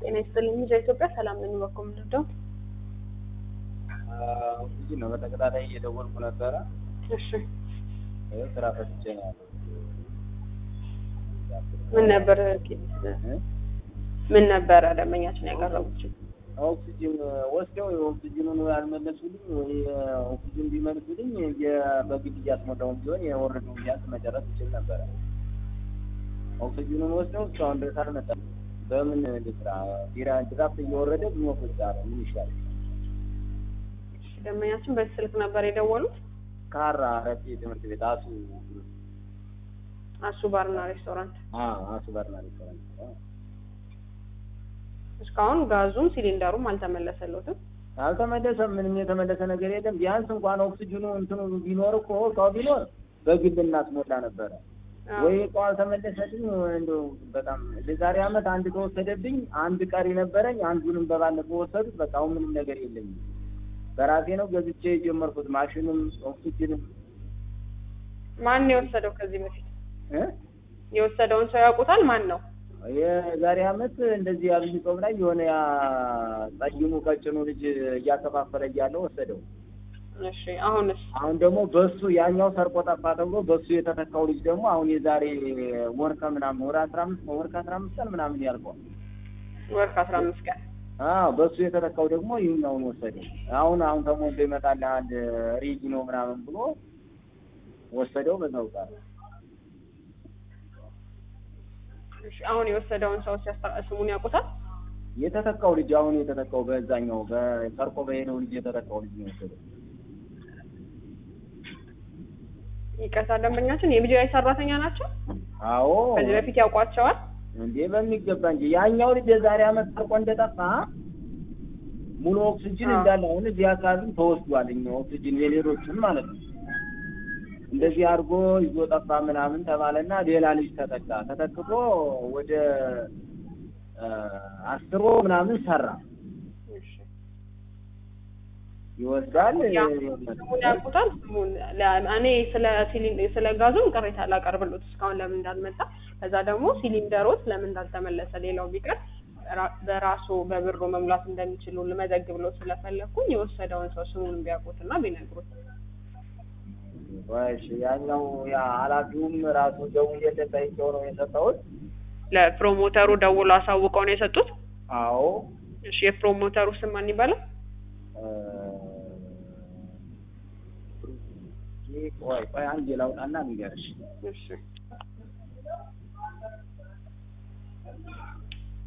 ጤና ይስጥልኝ። ሚዲያ ኢትዮጵያ ሰላም ነኝ። በኩል ምንድነው? እንግዲህ ነው በተከታታይ እየደወልኩ ነበረ። እሺ ይኸው ስራ ፈትቼ ነው ያለው። ምን ነበር ምን ነበረ ደንበኛችን ያቀረቡት? ኦክሲጅን ወስደው የኦክሲጅኑን ያልመለሱልኝ ወይ ኦክሲጅን ቢመልሱልኝ የ- በግድ እያስሞላውን ቢሆን የወረደው ቢያንስ መጨረስ ይችል ነበረ። ኦክሲጅኑን ወስደው እስካሁን ድረስ አልመጣም። በምን ልስራ? ቢራ ድራፍት እየወረደ ብሞክር ምን ይሻላል? ደንበኛችን በዚህ ስልክ ነበር የደወሉት። ካራ ረጤ ትምህርት ቤት አሱ አሱ ባርና ሬስቶራንት። አ አሱ ባርና ሬስቶራንት አ። እስካሁን ጋዙም ሲሊንደሩም አልተመለሰለትም። አልተመለሰም። ምንም የተመለሰ ነገር የለም። ቢያንስ እንኳን ኦክሲጅኑ እንትኑ ቢኖር እኮ እቃው ቢኖር በግል እናስሞላ ነበረ። ወይ እቃው አልተመለሰልኝ እንደው በጣም ለዛሬ አመት አንድ ከወሰደብኝ አንድ ቀሪ ነበረኝ። አንዱንም በባለፈው ወሰዱት። በቃ አሁን ምንም ነገር የለኝም። በራሴ ነው ገዝቼ የጀመርኩት ማሽንም ኦክሲጅንም ማን የወሰደው ከዚህ በፊት እ የወሰደውን ሰው ያውቁታል? ማን ነው? የዛሬ አመት እንደዚህ አብይ ጾም ላይ የሆነ ያ ጠይሙ ቀጭኑ ልጅ እያከፋፈለ እያለ ወሰደው። እሺ አሁንስ አሁን ደግሞ በሱ ያኛው ሰርቆ ጠፋ ተብሎ በሱ የተተካው ልጅ ደግሞ አሁን የዛሬ ወር ከምናምን ወር አስራ አምስት ወር ከአስራ አምስት ቀን ምናምን ያልቀዋል። ወር ከአስራ አምስት ቀን አዎ በሱ የተተካው ደግሞ ይህኛውን ወሰደ። አሁን አሁን ተሞልቶ ይመጣልሃል ሬጂኖ ምናምን ብሎ ወሰደው። በዛው ጋር እሺ አሁን የወሰደውን ሰው ሲያስታ ስሙን ያውቁታል? የተተካው ልጅ አሁን የተተካው በዛኛው በሰርቆ በሄደው ልጅ የተተካው ልጅ ነው የወሰደው። ይቅርታ ደንበኛችን የቢጂአይ ሰራተኛ ናቸው። አዎ ከዚህ በፊት ያውቋቸዋል? እንዴ በሚገባ እንጂ ያኛው ልጅ የዛሬ አመት ሰርቆ እንደጠፋ ሙሉ ኦክሲጅን አዎ። እንዳለ አሁን እዚህ አካባቢ ተወስዷል። እኛ ኦክሲጅን የሌሎችን ማለት ነው እንደዚህ አድርጎ ይዞ ጠፋ ምናምን ተባለና ሌላ ልጅ ተተካ። ተተክቶ ወደ አ፣ አስሮ ምናምን ሰራ እሺ ይወስዳል። ያ ስሙን ያውቁታል? ስሙን ለ- እኔ ስለ ሲሊን ስለ ጋዙም ቅሬታ ላቀርብሎት እስካሁን ለምን እንዳልመጣ፣ ከዛ ደግሞ ሲሊንደሮት ለምን እንዳልተመለሰ፣ ሌላው ቢቀር ራ- በራሱ በብሩ መሙላት እንደሚችሉ ልመዘግብ ለው ስለፈለግኩኝ የወሰደውን ሰው ስሙን ቢያውቁትና ቢነግሩት። እሺ ያኛው ያ ኃላፊውም ራሱ ደውዬለት ጠይቄው ነው የሰጠሁት። ለፕሮሞተሩ ደውሎ አሳውቀው ነው የሰጡት። አዎ እሺ የፕሮሞተሩ ስም ማን ይባላል? እ፣ ቆይ ቆይ አንዴ ላውጣና ንገርሽ። እሺ